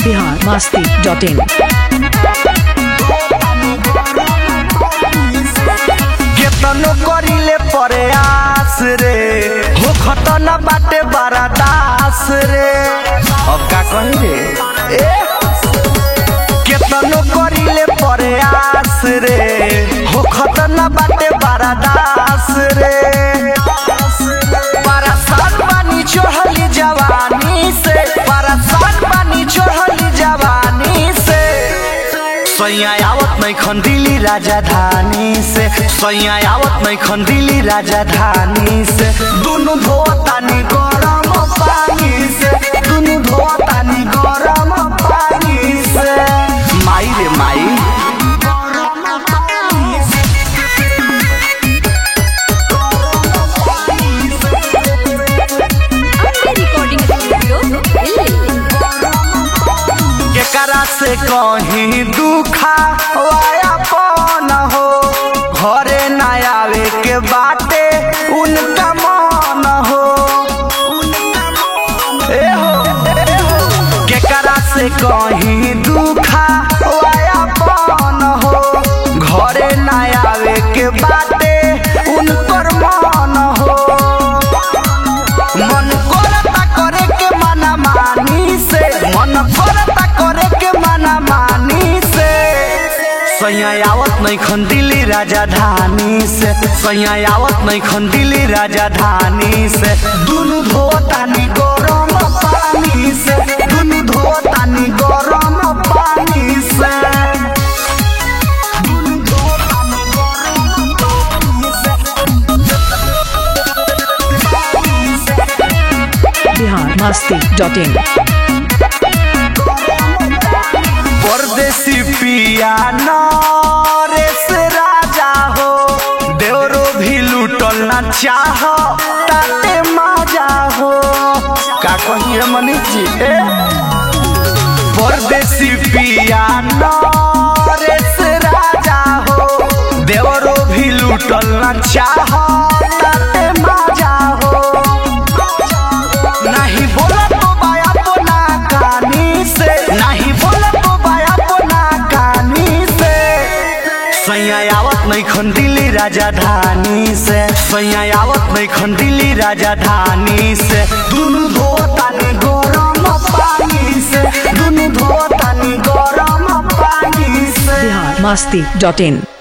Bihar Masti dot in केतनो करिले प्रयास रे हो खतन बाटे बड़ा दास रे अब का कही रे ए केतनो करिले प्रयास रे हो खतन बाटे बड़ा दास रे परेशान बानी चढ़ली जवानी से परेशान बानी चढ़ली जवानी से सैया आवत नहीं खंदिली राजधानी से सैया आवत नहीं खंदिली राजधानी से दुनु धोतानी गरम पानी से दुनु धोतानी गरम पानी से माई रे माई रिकॉर्डिंग स्टूडियो दिल्ली केकरा से कहीं दुखा वाया पन हो घरे न आवे के बाटे उनका मन हो ए हो ए हो केकरा से कहीं दुखा वाया पन हो घरे न आवे के बाटे उनकर मन हो मन करता करे के मना मानी से मन करता करे के मना मानी से सैया आवत नहीं खंदिली राजधानी से सैया आवत नहीं खंदिली राजधानी से दुनु धोतानी गरम पानी से दुनु धोतानी गरम पानी से दुनु धोतानी गरम पानी से बिहार मस्ती डॉट इन परदेसी पिया नरेश राजा हो देवरो भी लूटल ना चाह ताते माजा हो का कहिए मनीष जी ए परदेसी पिया नरेश राजा हो देवरो भी लूटल ना चाह ताते माजा हो नहीं बोला तो बाया पोना कानी से नहीं बोला तो बाया पोना कानी से सैया आवत नहीं खंदिली राजधानी से सैया आवत नहीं खंदिली राजधानी से दुनु धोतानी गरम पानी से दुनु धोतानी गरम पानी से बिहार मस्ती डॉट इन